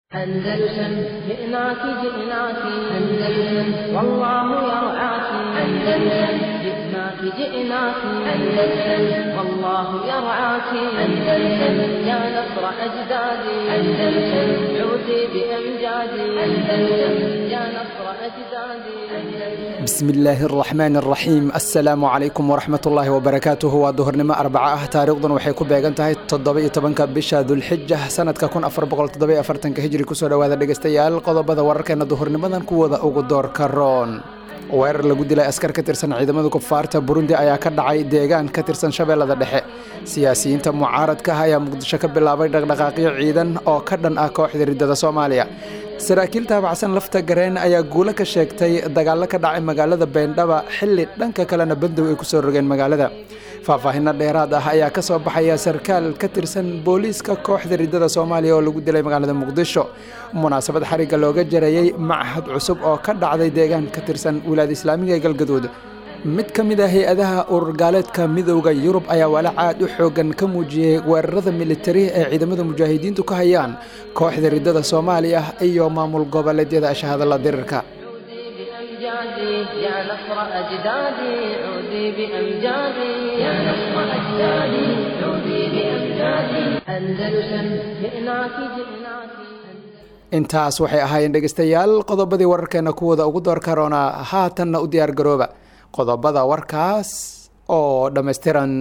أندلسن جئناك جئناك أندلسن والله يرعاك أندلسن جئناك جئناك أندلسن والله يرعاك أندلسن يا نصر أجدادي أندلسن عودي بأمجادي أندلسن يا نصر أجدادي أندلسن bismi illaahi araxmaan araxiim assalaamu calaykum waraxmat ullaahi wabarakaatuhu waa duhurnimo arbaca ah taariikhdan waxay ku beegan tahay toddoba-iyo tobanka bisha dulxija sanadka kun afar boqol toddoba-iyo afartanka hijri kusoo dhowaada dhegeystayaal qodobada wararkeena duhurnimadan kuwooda ugu doorka roon weerar lagu dilay askar ka tirsan ciidamada kufaarta burundi ayaa ka dhacay deegaan ka tirsan shabeellada dhexe siyaasiyiinta mucaaradka ah ayaa muqdisho ka bilaabay dhaqdhaqaaqyo ciidan oo ka dhan ah kooxda riddada soomaaliya saraakiil taabacsan lafta gareen ayaa guulo ka sheegtay dagaallo ka dhacay magaalada beendhaba xilli dhanka kalena bandow ay kusoo rogeen magaalada faahfaahinno dheeraad ah ayaa ka soo baxaya sarkaal ka tirsan booliiska kooxda riddada soomaaliya oo lagu dilay magaalada muqdisho munaasabad xarigga looga jarayey machad cusub oo ka dhacday deegaan ka tirsan wilaada islaamiga ee galgaduud mid ka mid ah hay-adaha ururgaaleedka midowda yurub ayaa walac aad u xoogan ka muujiyey weerarada militari ee ciidamada mujaahidiintu ka hayaan kooxda riddada soomaaliya iyo maamul goboleedyada ashahadalla dirirka بأمجادي يا نصر أجدادي عودي بأمجادي يا نصر أجدادي عودي بأمجادي أندلسن جئناك جئناك intaas waxay ahaayeen dhegeystayaal qodobadii wararkeena kuwooda ugu door karoona haatanna u diyaar garooba qodobada warkaas oo dhammaystiran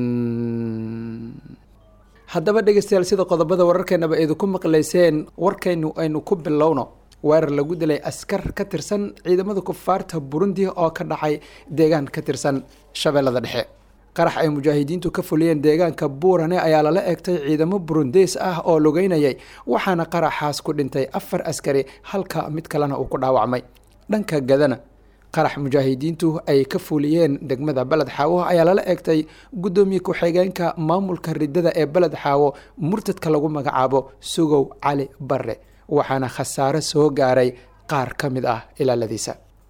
haddaba dhegeystayaal sida qodobada wararkeenaba idinku maqlayseen warkaynu aynu ku bilowno weerar lagu dilay askar ka tirsan ciidamada kufaarta burundi oo ka dhacay deegaan ka tirsan shabeellada dhexe qarax ay mujaahidiintu ka fuliyeen deegaanka buurane ayaa lala eegtay ciidamo burundeys ah oo lugeynayay waxaana qaraxaas ku dhintay afar askari halka mid kalena uu ku dhaawacmay dhanka gadana qarax mujaahidiintu ay ka fuliyeen degmada beled xaawo ayaa lala eegtay guddoomiye ku-xigeenka maamulka riddada ee beled xaawo murtadka lagu magacaabo sugow cali barre waxaana khasaare soo gaaray qaar ka mid ah ilaaladiisa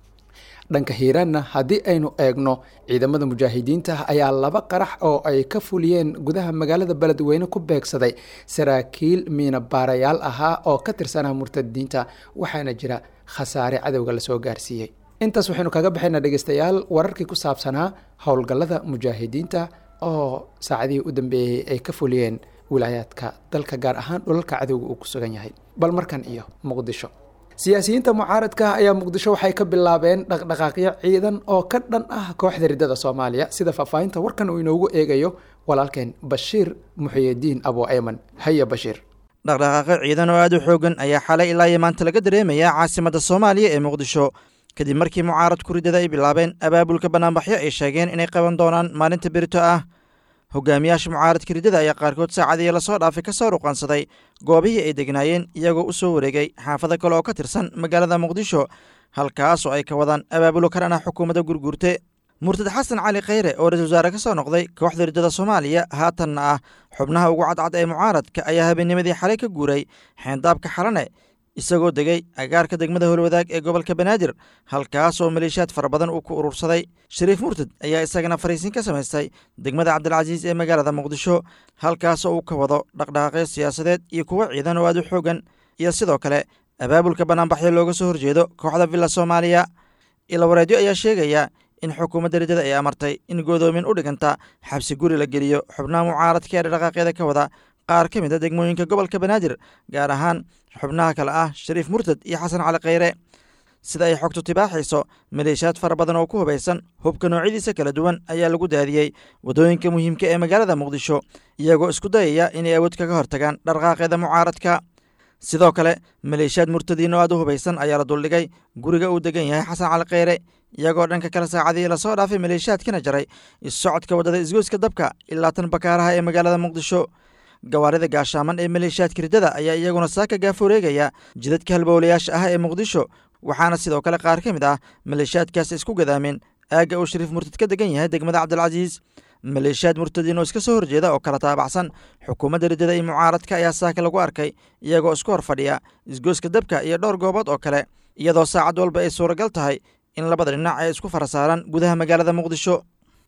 dhanka hiiraanna haddii aynu eegno ciidamada mujaahidiinta ayaa laba qarax oo ay ka fuliyeen gudaha magaalada beledweyne ku beegsaday saraakiil miina baarayaal ahaa oo ka tirsanaa murtadiinta waxaana jira khasaare cadowga lasoo gaarsiiyey intaas waxaynu kaga baxaynaa dhegeystayaal wararkii ku saabsanaa howlgallada mujaahidiinta oo saacadihii u dambeeyey ay ka fuliyeen wilaayaadka dalka gaar ahaan dhulalka cadowga uu ku sugan yahay bal markan iyo muqdisho siyaasiyiinta mucaaradka ayaa muqdisho waxay ka bilaabeen dhaqdhaqaaqyo ciidan oo ka dhan ah kooxda riddada soomaaliya sida faahfaahinta warkan uu inoogu eegayo walaalkeen bashiir muxiyidiin abu ayman haya bashiir dhaqdhaqaaqyo ciidan oo aad u xoogan ayaa xalay ilaa iyo maanta laga dareemayaa caasimadda soomaaliya ee muqdisho kadib markii mucaaradku riddada ay bilaabeen abaabulka banaanbaxyo ay sheegeen inay qaban doonaan maalinta berito ah hogaamiyaasha mucaaradka riddada ayaa qaarkood saacadii lasoo dhaafay ka soo ruqansaday goobihii ay degnaayeen iyagoo u soo wareegay xaafado kale oo ka tirsan magaalada muqdisho halkaasoo ay ka wadaan abaabulo ka dhan ah xukuumadda gurguurte murtad xasan cali kheyre oo ra-isul wasaare ka soo noqday kooxda riddada soomaaliya haatanna ah xubnaha ugu cadcad ee mucaaradka ayaa habeennimadii xalay ka guuray xeendaabka xalane isagoo degay agaarka degmada holwadaag ee gobolka banaadir halkaas oo maleeshiyaad fara badan uu ku urursaday shariif murtad ayaa isagana fariisin ka samaystay degmada cabdilcasiis ee magaalada muqdisho halkaasoo uu ka wado dhaqdhaqaaqyo siyaasadeed iyo kuwo ciidan oo aad u xoogan iyo sidoo kale abaabulka banaanbaxyo looga soo horjeedo kooxda villa soomaaliya ilawareedyo ayaa sheegaya in xukuumadda riddada ay amartay in godoomin u dhiganta xabsi guri la geliyo xubnaha mucaaradka ee dhaqaaqyada ka wada qaar ka mid a degmooyinka gobolka banaadir gaar ahaan xubnaha kale ah shariif murtad iyo xasan cali kheyre sida ay xogtu tibaaxayso maleeshiyaad fara badan oo ku hubaysan hubka noocyadiisa kala duwan ayaa lagu daadiyey waddooyinka muhiimka ee magaalada muqdisho iyagoo isku dayaya inay awood kaga hortagaan dhaqaaqyada mucaaradka sidoo kale maleeshiyaad murtadiin oo aad u hubaysan ayaa la duldhigay guriga uu degan yahay xasan cali kheyre iyagoo dhanka kale saacadihii lasoo dhaafay maleeshiyaadkana jaray issocodka waddada isgoyska dabka ilaa tan bakaaraha ee magaalada muqdisho gawaarida gaashaaman ee maleeshiyaadka riddada ayaa iyaguna saaka gaaforeegaya jidadka halbowlayaasha ah ee muqdisho waxaana sidoo kale qaar ka mid ah maleeshiyaadkaasi isku gadaameen aagga uu shariif murtad ka degan yahay degmada cabdilcasiis maleeshiyaad murtadiin oo iska soo horjeeda oo kala taabacsan xukuumadda riddada iyo mucaaradka ayaa saaka lagu arkay iyagoo isku hor fadhiya isgooska dabka iyo dhowr goobood oo kale iyadoo saacad walba ay suuragal tahay in labada dhinac ay isku fara saaraan gudaha magaalada muqdisho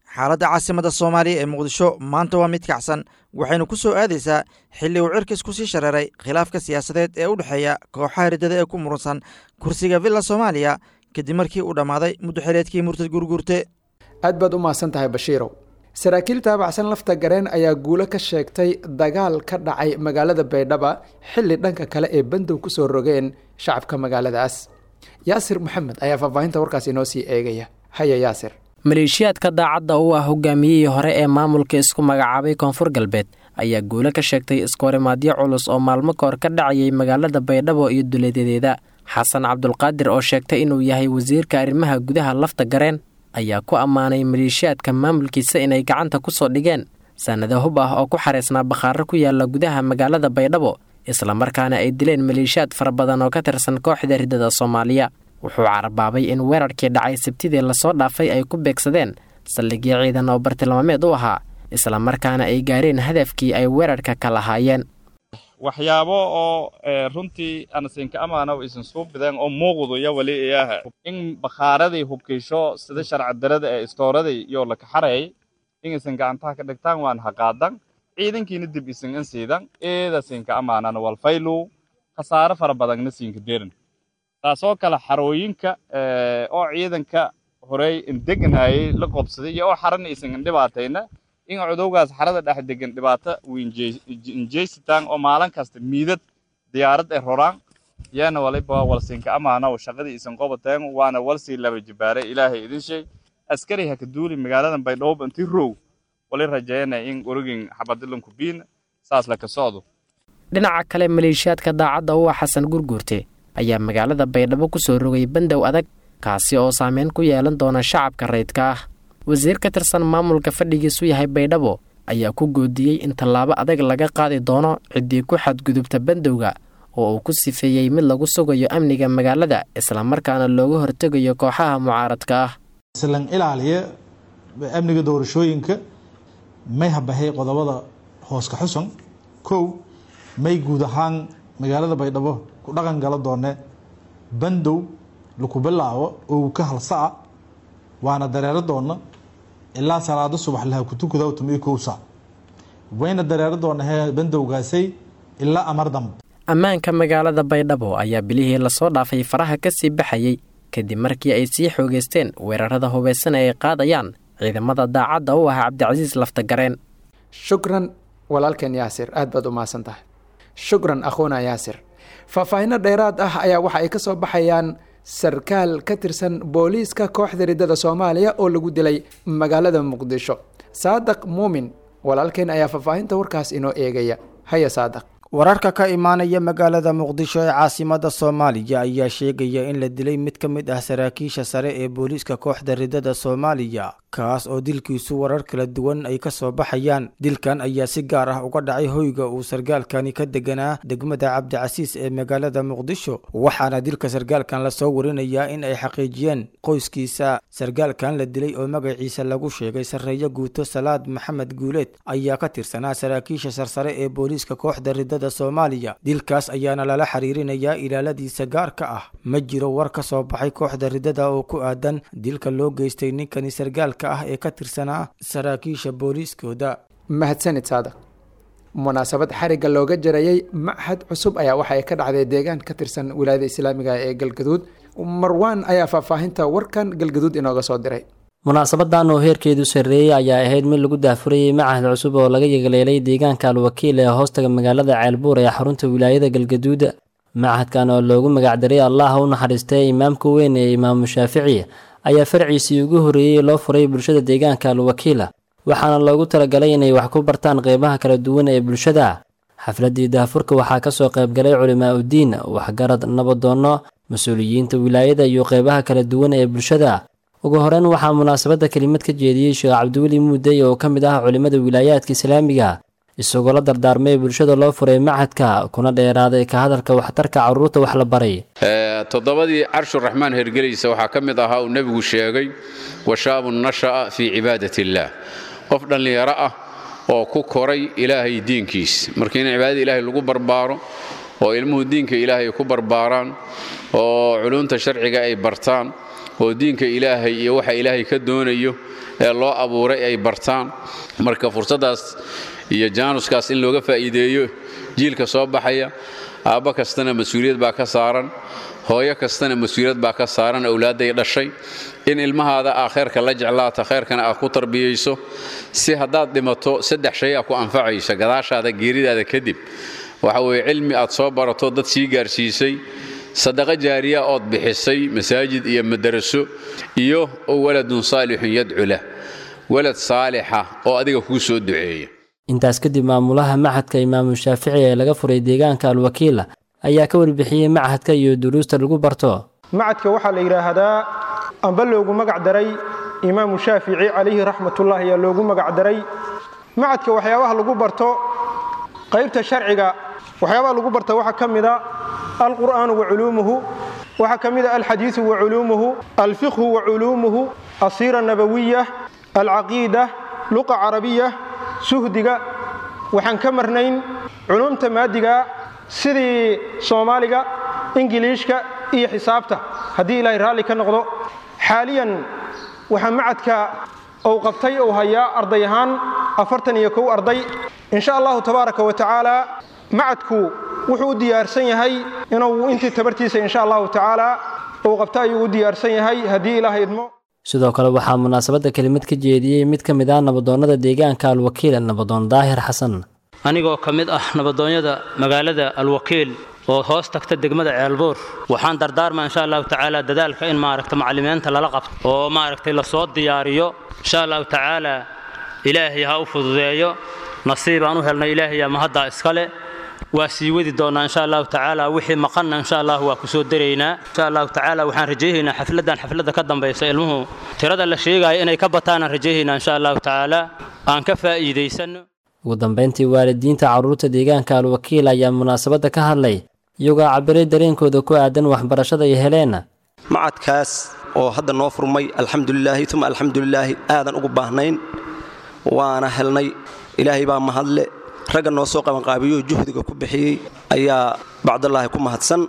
xaaladda caasimadda soomaaliya ee muqdisho maanta waa mid kacsan waxaynu ku soo aadaysaa xilli uu cirkis ku sii shareeray khilaafka siyaasadeed ee u dhexeeya kooxaha riddada ee ku muransan kursiga villa soomaaliya kadib markii uu dhammaaday muddoxileedkii murtad gurgurte aad baad u mahadsan tahay bashiirow saraakiil taabacsan lafta gareen ayaa guulo ka sheegtay dagaal ka dhacay magaalada baydhaba xilli dhanka kale ee bandow ku soo rogeen shacabka magaaladaas yaasir maxamed ayaa faahfaahinta warkaas inoo sii eegaya haya yaasir maleeshiyaadka daacadda u ah hogaamiyihii hore ee maamulka isku magacaabay koonfur galbeed ayaa guulo ka sheegtay iskoorimaadyo culus oo maalmo kahor ka dhacayay magaalada baydhabo iyo duleedadeeda xasan cabdulqaadir oo sheegtay inuu yahay wasiirka arrimaha gudaha lafta gareen ayaa ku ammaanay maleeshiyaadka maamulkiisa inay gacanta ku soo dhigeen sannado hub ah oo ku xareysnaa bakhaaro ku yaala gudaha magaalada baydhabo islamarkaana ay dileen maleeshiyaad fara badan oo ka tirsan kooxda riddada soomaaliya wuxuu carabaabay in weerarkii dhacay sabtidii lasoo dhaafay ay ku beegsadeen saldhigyo ciidan oo bartilmaameed u ahaa islamarkaana ay gaareen hadafkii ay weerarka ka lahaayeen waxyaabo oo runtii anasinka amaana isan soo bideen oo muuqdo iyo wali iyaha in bakhaaradii hubkiisho sida sharci darada ee istooradii iyo la kaxarayay in isan gacantaha ka dhigtaan waan haqaadan ciidankiina dib isan in siidan eeda sinka amaanana walfaylu khasaare fara badanna siinka derin taasoo kale xarooyinka oo ciidanka horey indeganayay la qobsaday iyo oo xarana isan indhibaatayna in cudowgaas xarada dhex degan dhibaato injeysitaan oo maalin kasta miidad diyaarad ay roraan yaana waliba walsinka amaana oo shaqadii isan qobateen waana walsii laba jibaaray ilaahay idin sheeg askari ha ka duuli magaaladan baydhabo intii row wali rajeynaya in orogin xabadilanku biin saas la ka socdo dhinaca kale maleeshiyaadka daacadda u ah xasan gurguurte ayaa magaalada baydhabo ku soo rogay bandow adag kaasi oo saameyn ku yeelan doona shacabka rayidka ah wasiir ka tirsan maamulka fadhigiisu yahay baydhabo ayaa ku goodiyey in tallaabo adag laga qaadi doono ciddii ku xadgudubta bandowga oo uu ku sifeeyey mid lagu sugayo amniga magaalada islamarkaana looga hortegayo kooxaha mucaaradka ah islan ilaaliya amniga doorashooyinka may habahay qodobada hooska xusan kow may guud ahaan magaalada baydhabo ku dhaqan gala doone bandow laku bilaabo oo ka halsaa waana dareero doona ilaa salaado subax laha kutukada tumiyo kow saac wayna dareero doona he bandowgaasay ilaa amar dambe ammaanka magaalada baydhabo ayaa bilihii lasoo dhaafay faraha ka sii baxayey kadib markii ay sii xoogeysteen weerarada hubaysan ee ay qaadayaan ciidamada daacadda u ah cabdicasiis laftagareen shukran walaalkeen yaasir aad baad u mahadsan tahay shukran akhuuna yaasir faahfaahinno dheeraad ah ayaa waxa ay ka soo baxayaan sarkaal ka tirsan booliiska kooxda riddada soomaaliya oo lagu dilay magaalada muqdisho saadaq muumin walaalkeen ayaa faahfaahinta warkaas inoo eegaya haya saadaq wararka ka imaanaya magaalada muqdisho ee caasimada soomaaliya ayaa sheegaya in la dilay mid ka mid ah saraakiisha sare ee booliiska kooxda riddada soomaaliya kaas oo dilkiisu warar kala duwan ay ka soo baxayaan dilkan ayaa si gaar ah uga dhacay hoyga uu sargaalkani ka deganaa degmada cabdicasiis ee magaalada muqdisho waxaana dilka sargaalkan lasoo warinayaa in ay xaqiijiyeen qoyskiisa sargaalkan la dilay oo magaciisa lagu sheegay sarreeyo guuto salaad maxamed guuleed ayaa ka tirsanaa saraakiisha sarsare ee booliiska kooxda riddada soomaaliya dilkaas ayaana lala xiriirinayaa ilaaladiisa gaarka ah ma jiro war ka soo baxay kooxda riddada oo ku aadan dilka loo geystay ninkani sargaalka ah ee ka tirsanaa saraakiisha booliiskooda mahadsanid saadaq munaasabad xarigga looga jarayey machad cusub ayaa waxa ay ka dhacday deegaan ka tirsan wilaayada islaamiga ee galgaduud marwaan ayaa faahfaahinta warkan galgaduud inooga soo diray munaasabadan oo heerkeedu sarreeyey ayaa ahayd mid lagu daahfurayey machad cusub oo laga yegleelay deegaanka alwakiil ee hoostaga magaalada ceelbuur ee xarunta wilaayada galgaduud machadkan oo loogu magacdaray allah u naxariistay imaamka weyn ee imaamu shaafici ayaa farciisii ugu horreeyey loo furay bulshada deegaanka alwakiila waxaana loogu talagalay inay wax ku bartaan qeybaha kala duwan ee bulshada xafladii daahfurka waxaa kasoo qaybgalay culimaa udiin waxgarad nabadoonno mas-uuliyiinta wilaayada iyo qeybaha kala duwan ee bulshada ugu horeyn waxaa munaasabadda kelimad ka jeediyey sheekh cabdiweli muudey oo ka mid ah culimmada wilaayaadka islaamiga isagoo la dardaarmay bulshada loo furay machadka kuna dheeraaday ka hadalka waxtarka carruurta wax la baray toddobadii carshuraxmaan hergelaysa waxaa ka mid ahaa uu nebigu sheegay washaabun nasha'a fii cibaadat illaah qof dhallinyaro ah oo ku koray ilaahay diinkiis marka in cibaadada ilaahay lagu barbaaro oo ilmuhu diinka ilaahay ku barbaaraan oo culunta sharciga ay bartaan oo diinka ilaahay iyo waxa ilaahay ka doonayo ee loo abuuray ay bartaan marka fursaddaas iyo jaanuskaas in looga faa'iideeyo jiilka soo baxaya aabba kastana mas-uuliyad baa ka saaran hooyo kastana mas-uuliyad baa ka saaran awlaadday dhashay in ilmahaada aa khayrka la jeclaata khayrkana aad ku tarbiyayso si haddaad dhimato saddex shay a ku anfacaysa gadaashaada geeridaada kadib waxa weeye cilmi aad soo barato dad sii gaarsiisay sadaqo jaariya ood bixisay masaajid iyo madaraso iyo waladun saalixun yadcu lah walad saalixa oo adiga kuu soo duceeya intaas kadib maamulaha machadka imaamu shaafici ee laga furay deegaanka alwakiila ayaa ka warbixiyey machadka iyo duruusta lagu barto macadka waxaa la yidhaahdaa amba loogu magac daray imaamu shaafici calayhi raxmatullahi ayaa loogu magac daray macadka waxyaabaha lagu barto qaybta sharciga waxyaabaha lagu barta waxaa ka mida alqur'aanu wa culuumuhu waxaa ka mida alxadiidu wa culuumuhu alfiqhu wa culuumuhu asiira nabawiya alcaqiida luqa carabiya suhdiga waxaan ka marnayn culuumta maadiga sidii soomaaliga ingiliishka iyo xisaabta haddii ilaahay raalli ka noqdo xaaliyan waxaa macadka uu qabtay uu hayaa arday ahaan afartan iyo kow arday insha allahu tabaaraka wa tacaala macadku wuxuu u diyaarsan yahay inuu intii tabartiisa insha allahu tacaala uu qabto ayuu u diyaarsan yahay haddii ilaahay idmo sidoo kale waxaa munaasabadda kelimad ka jeediyey mid ka mid ah nabadoonnada deegaanka alwakiil nabadoon daahir xasan anigoo ka mid ah nabadoonyada magaalada alwakiil oo hoos tagta degmada ceelbuur waxaan dardaarmaa insha allahu tacaala dadaalka in maaragta macallimiinta lala qabto oo maaragtay lasoo diyaariyo insha allahu tacaala ilaahay ha u fududeeyo nasiibaan u helnay ilaahayaa mahaddaa iskale waa sii wadi doonnaa insha allahu tacaala wixii maqanna insha allah waa ku soo daraynaa insha allahu tacaala waxaan rajaynaynaa xafladdan xafladda ka dambaysa ilmuhu tirada la sheegaayo inay ka bataanaan rajaynaynaa insha allahu tacaala aan ka faa'iidaysanno ugu dambayntii waalidiinta carruurta deegaanka alwakiil ayaa munaasabadda ka hadlay iyagoo cabiray dareenkooda ku aadan waxbarashada ay heleen macadkaas oo hadda noo furmay alxamdulilaahi uma alxamdulilaahi aadan ugu baahnayn waana helnay ilaahay baa mahadle ragga noo soo qabanqaabiyo juhdiga ku bixiyey ayaa bacdallaahi ku mahadsan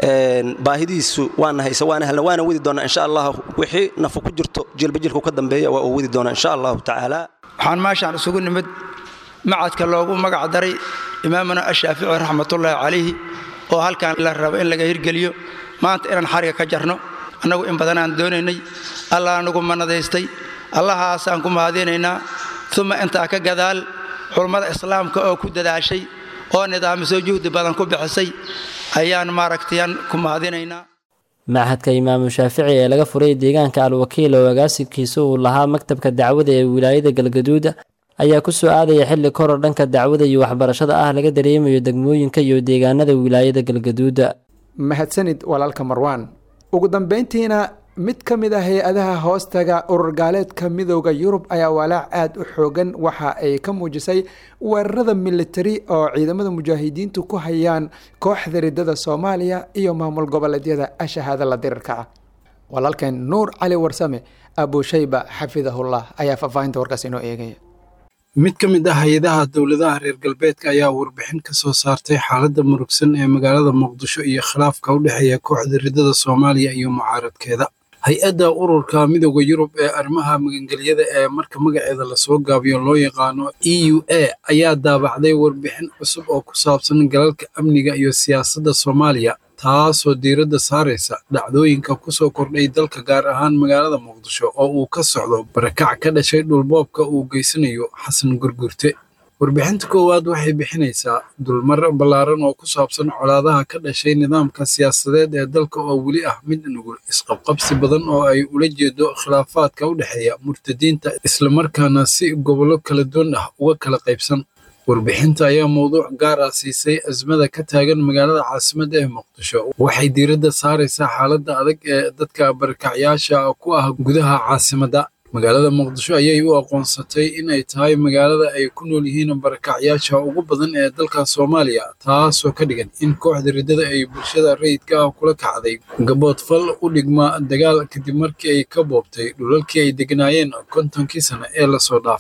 baahidiisu waana haysa waana helna waana wadi doonaa insha allah wixii nafu ku jirto jilba jilku ka dambeeya waa uu wadi doonaa insha allahu tacaala waxaan meeshaan isugu nimid macadka loogu magac daray imaamuna ashaafici raxmatullaahi calayhi oo halkan la rabo in laga hirgeliyo maanta inaan xariga ka jarno annagu in badanaan doonaynay allah anagu manadaystay allahaasaan ku mahadinaynaa uma intaa ka gadaal culummada islaamka oo ku dadaashay oo nidaamisoo juhdi badan ku bixisay ayaan maaragtayaan ku mahadinaynaa machadka imaamu shaafici ee laga furay deegaanka alwakiil oo agaasinkiisa uu lahaa maktabka dacwada ee wilaayada galgaduuda ayaa ku soo aadaya xilli koror dhanka dacwada iyo waxbarashada ah laga dareemayo degmooyinka iyo deegaanada wilaayada galgaduuda mahadsanid walaalka marwaan ugu dambeyntiina mid ka mid ah hay-adaha hoostaga urur gaaleedka midooda yurub ayaa walaac aada u xoogan waxa ay ka muujisay weerarada militari oo ciidamada mujaahidiintu ku hayaan kooxda ridada soomaaliya iyo maamul goboleedyada ashahaada la dirirka ah walaalkeen nuur cali warsame abushayba xafidahullah ayaa faahfaahinta warkaas inoo eegaya mid ka mid ah hay-adaha dowladaha reer galbeedka ayaa warbixin ka soo saartay xaaladda murugsan ee magaalada muqdisho iyo khilaafka u dhexeeya kooxda ridada soomaaliya iyo mucaaradkeeda hay-adda ururka midooda yurub ee arrimaha magangelyada ee marka magaceeda lasoo gaabiyo loo yaqaano e u a ayaa daabacday warbixin cusub oo ku saabsan galalka amniga iyo siyaasadda soomaaliya taasoo diiradda saaraysa dhacdooyinka ku soo kordhay dalka gaar ahaan magaalada muqdisho oo uu ka socdo barakac ka dhashay dhulboobka uu geysanayo xasan gurgurte warbixinta koowaad waxay bixinaysaa dulmar ballaaran oo ku saabsan colaadaha ka dhashay nidaamka siyaasadeed ee dalka oo weli ah mid nugul isqabqabsi badan oo ay ula jeedo khilaafaadka u dhexeeya murtadiinta islamarkaana si gobollo kala duwan ah uga kala qaybsan warbixinta ayaa mowduuc gaar ah siisay azmada ka taagan magaalada caasimadda ee muqdisho waxay diiradda saaraysaa xaaladda adag ee dadka barakacyaasha ku ah gudaha caasimadda magaalada muqdisho ayay u aqoonsatay in ay tahay magaalada ay ku nool yihiin barakacyaasha ugu badan ee dalka soomaaliya taasoo ka dhigan in kooxda riddada ay bulshada rayidka ah kula kacday gabood fal u dhigma dagaal kadib markii ay ka boobtay dhulalkii ay degnaayeen kontonkii sane ee lasoo dhaafay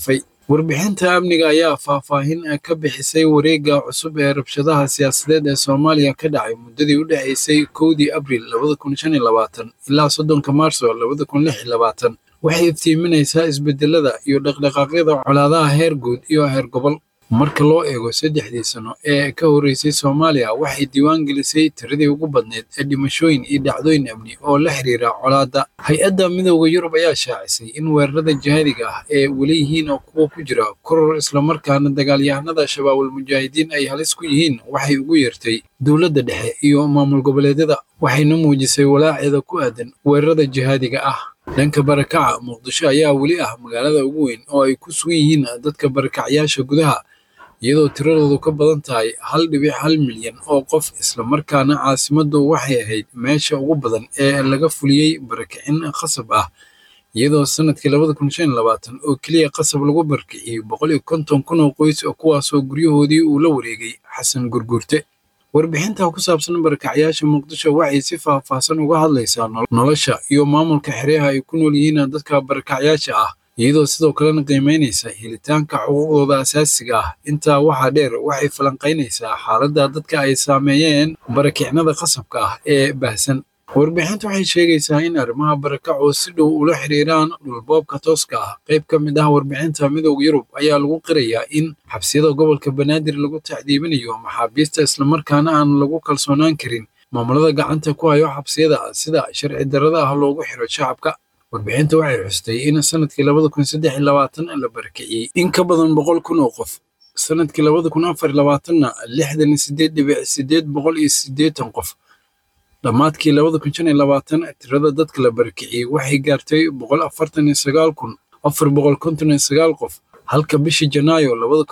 warbixinta amniga ayaa faahfaahin ka bixisay wareegga cusub ee rabshadaha siyaasadeed ee soomaaliya ka dhacay muddadii u dhexaysay kowdii abril ilaa soddonka maarso waxay iftiiminaysaa isbedelada iyo dhaqdhaqaaqyada colaadaha heer guud iyo heer gobol marka loo eego saddexdii sano ee ka horreysay soomaaliya waxay diiwaan gelisay tiradii ugu badneyd ee dhimashooyin iyo dhacdooyin amni oo la xiriira colaadda hay-adda midooda yurub ayaa shaacisay in weerarada jihaadiga ah ee weli yihiin oo kuwa ku jira koror islamarkaana dagaalyahanada shabaabul mujaahidiin ay halis ku yihiin waxay ugu yeertay dowladda dhexe iyo maamul goboleedyada waxayna muujisay walaaceeda ku aadan weerarada jihaadiga ah dhanka barakaca muqdisho ayaa weli ah magaalada ugu weyn oo ay ku sugan yihiin dadka barakacyaasha gudaha iyadoo tiradoodu ka badan tahay hal dhibic hal milyan oo qof islamarkaana caasimaddu waxay ahayd meesha ugu badan ee laga fuliyey barakicin khasab ah iyadoo sanadkii oo keliya qasab lagu barakiciyey boqol iyo konton kun oo qoys kuwaasoo guryahoodii uu la wareegay xasan gurgurte warbixinta ku saabsan barakacyaasha muqdisho waxay si faahfaahsan uga hadlaysaa nolosha iyo maamulka xeryaha ay ku nool yihiin dadka barakacyaasha ah iyadoo sidoo kalena qiimaynaysa helitaanka xuquuqdooda asaasiga ah intaa waxaa dheer waxay falanqaynaysaa xaaladda dadka ay saameeyeen barakicnada qasabka ah ee baahsan warbixintu waxay sheegaysaa in arrimaha barakaco si dhow ula xiriiraan dhulboobka tooska ah qayb ka mid ah warbixinta midooda yurub ayaa lagu qirayaa in xabsiyada gobolka banaadir lagu tacdiibinayo maxaabiista islamarkaana aan lagu kalsoonaan karin maamulada gacanta ku hayo xabsiyada sida sharci darrada ah loogu xiro shacabka warbixinta waxay xustay in sanadkii la barakiciyey in ka badan boqol kun oo qof sanadkii na lixdan sideed dhibic sideed boqol iyo sideetan qof dhammaadkii tirada dadka la barakiciyey waxay gaartay boqol afartan iyo sagaal kun afar boqol konton iyo sagaal qof halka bishii janaayo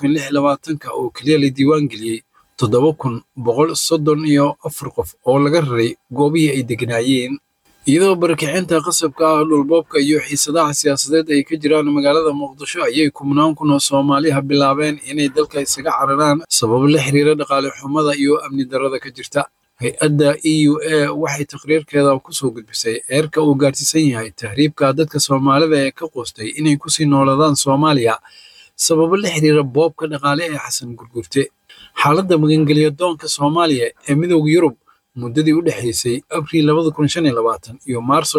oo keliya la diiwaan geliyey toddoba kun boqol soddon iyo afar qof oo laga raray goobihii ay degnaayeen iyadoo barakicinta qasabka ah dhulboobka iyo xiisadaha siyaasadeed ay ka jiraan magaalada muqdisho ayay kumnaan kun oo soomaaliha bilaabeen inay dalka isaga cararaan sababo la xiriira dhaqaale xumada iyo amni darrada ka jirta hay-adda e u a waxay taqriirkeeda kusoo gudbisay eerka uu gaarsiisan yahay tahriibka dadka soomaalida ee ka qoostay inay kusii noolaadaan soomaaliya sababo la xiriira boobka dhaqaale ee xasan gurgurte xaaladda magangelya doonka soomaaliya ee midooda yurub muddadii u dhexaysay abriil iyo maarso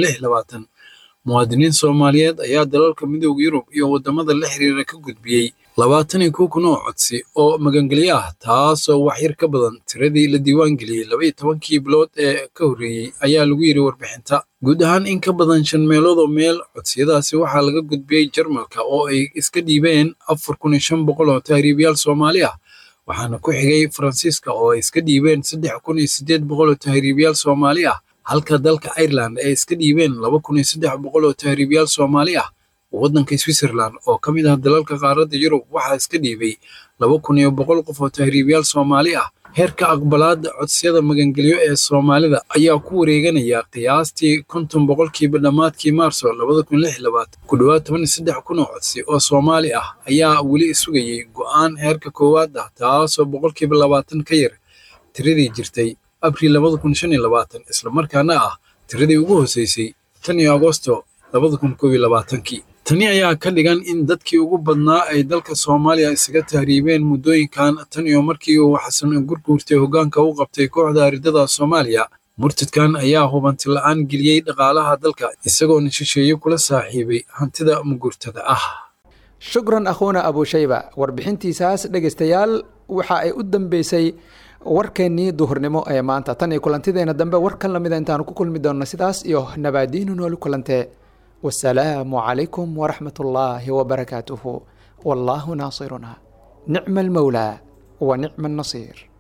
muwaadiniin soomaaliyeed ayaa dalalka midooda yurub iyo waddamada la xiriira ka gudbiyey labaatan iyo kow kun oo codsi oo magangelyo ah taasoo waxyar ka badan tiradii la diiwaan geliyey laba iyo tobankii bilood ee ka horreeyey ayaa lagu yidhi warbixinta guud ahaan in ka badan shan meelood oo meel codsiyadaasi waxaa laga gudbiyey jarmalka oo ay iska dhiibeen afar kun iyo shan boqol oo tahriibayaal soomaali ah waxaana ku xigay faransiiska oo ay iska dhiibeen saddex kun iyo siddeed boqol oo tahriibayaal soomaali ah halka dalka ireland ay iska dhiibeen laba kun iyo saddex boqol oo tahriibayaal soomaali ah waddanka switzerland oo ka mid ah dalalka qaaradda yurub waxaa iska dhiibay laba kun iyo boqol qof oo tahriibayaal soomaali ah heerka aqbalaadda codsiyada magangelyo ee soomaalida ayaa ku wareeganaya qiyaastii konton boqolkiiba dhammaadkii maarso ku dhowaad toban iyo saddex kun oo codsi oo soomaali ah ayaa weli sugayey go'aan heerka koowaad ah taasoo boqolkiiba labaatan ka yar tiradii jirtay abriil islamarkaana ah tiradii ugu hoseysay tan iyo agosto tani ayaa ka dhigan in dadkii ugu badnaa ay dalka soomaaliya isaga tahriibeen muddooyinkan tan iyo markii uu xasan gurguurtay hoggaanka u qabtay kooxda aridada soomaaliya murtadkan ayaa hubanti la'aan geliyey dhaqaalaha dalka isagoona shisheeye kula saaxiibay hantida mugurtada ah shukran akhuuna abushayba warbixintiisaas dhegaystayaal waxa ay u dambeysay warkeennii duhurnimo ee maanta tan iyo kulantideena dambe warkan lamida intaanu ku kulmi doonno sidaas iyo nabaadiinu nooli kulantee wasalaamu calaykum waraxmat ullaahi wabarakaatuhu wallaahu naasiruna nicma almowlaa wa nicma annasiir